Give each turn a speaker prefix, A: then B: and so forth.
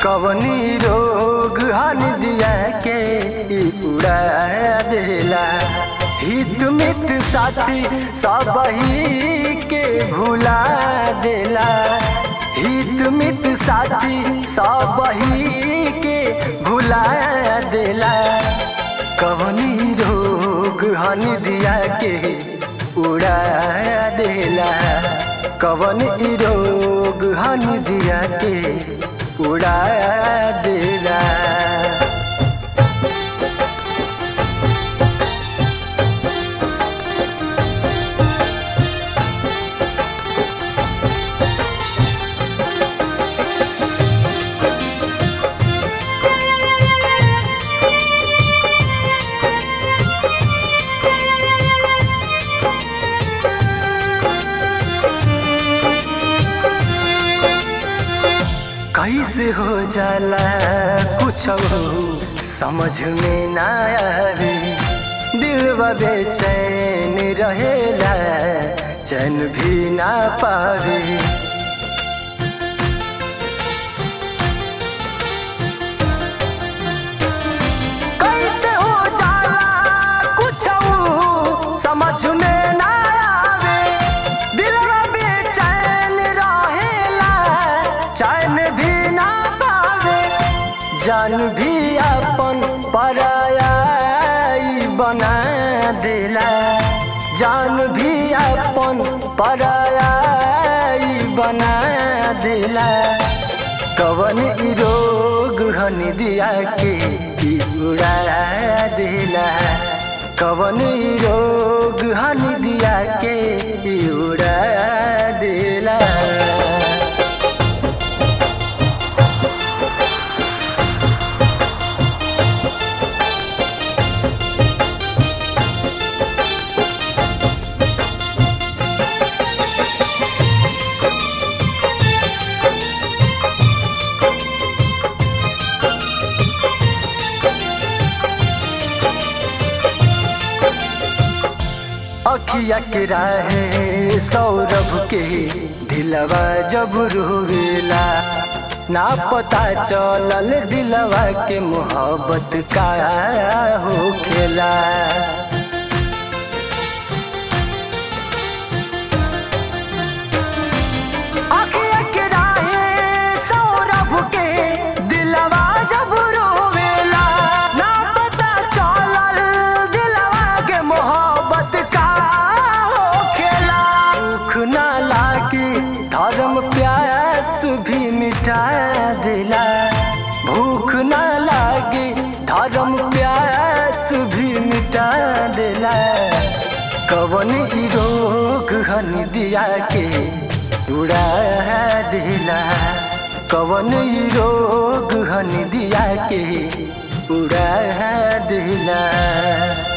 A: कवनी रोग हन दिया के ई उड़ा देला हित मित साथी सब ही के भुला देला हित मित साथी सब ही के भुला देला कवनी रोग हन दिया के उड़ा देला कवन ई रोग हन दिया के उड़ा देला कैसे हो जाला कुछ समझ में ना आवे दिल बेचैन रहेला चैन भी ना पावे कैसे हो जाला कुछ समझ में ना आवे दिल बेचैन रहेला चैन भी ना पावे जान भी अपन पराया बना देला जान भी अपन पराया बना देला कवन ई रोग हन दिया के ई उड़ा देला कवन ई रोग हन दिया के ई उड़ा देला अखिया के राहे सौरभ के दिलवा जब रोवेला ना पता चलल दिलवा के मोहब्बत का होखेला अखिया के राहे सौरभ के दिलवा जब रोवेला ना पता चलल दिलवा के मोहब्बत का होखेला भूख ना लागे धर्म प्यास भी मिटा देला भूख ना लागे धर्म प्यास भी मिटा देला कवन ई रोग हन दिया के उड़ा देला कवन ई रोग हन दिया के उड़ा देला